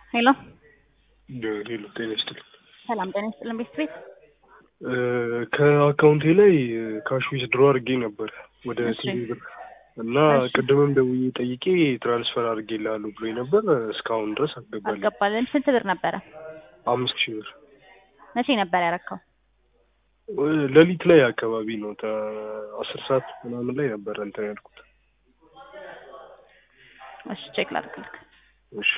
ሄሎ ሌሎ ጤና ይስጥልኝ። ሰላም ጤና ይስጥልን ቤት ቤት ከአካውንቴ ላይ ካሽ ዊዝድሮ አድርጌ ነበር ወደ እሺ። ቲቪ ብር እና እሺ። ቅድምም ደውዬ ጠይቄ ትራንስፈር አድርጌልሃለሁ ብሎኝ ነበር። እስካሁን ድረስ አልገባልኝ። አልገባልን። ስንት ብር ነበረ? አምስት ሺህ ብር መቼ ነበር ያረካው? ሌሊት ላይ አካባቢ ነው ተ- አስር ሰዓት ምናምን ላይ ነበረ እንትን ያልኩት። እሺ ቼክ ላድርግልክ። እሺ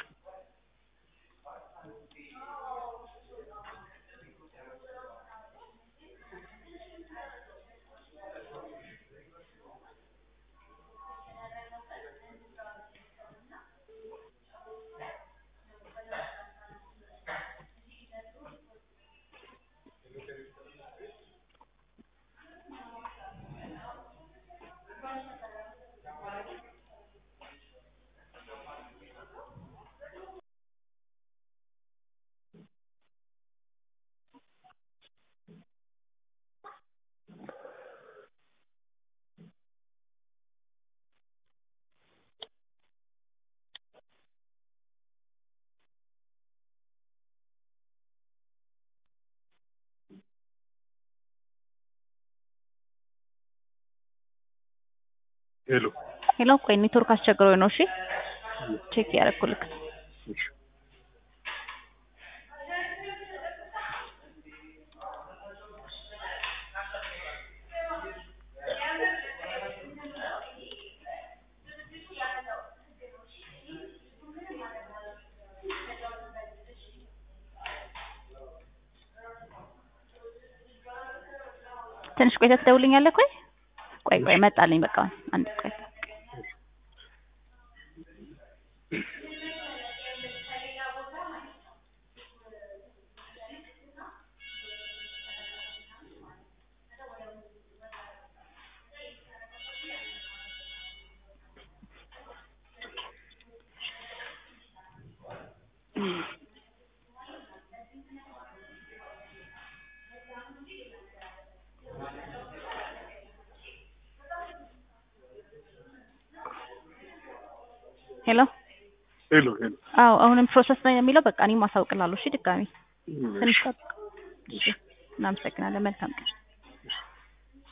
ሄሎ ሄሎ ቆይ ኔትወርክ አስቸግሮኝ ነው። እሺ ቼክ ያደረኩልክ። እሺ ትንሽ ቆይተህ ትደውልኛለህ? ቆይ ቆይ ቆይ መጣልኝ። በቃ አንድ ቆይ ሄሎ ሄሎ ሄሎ አዎ አሁንም ፕሮሰስ ላይ ነው የሚለው። በቃ እኔም አሳውቅላለሁ። እሺ ድጋሚ ትንሽ ጠብቅ። እሺ እናመሰግናለን። መልካም ቀን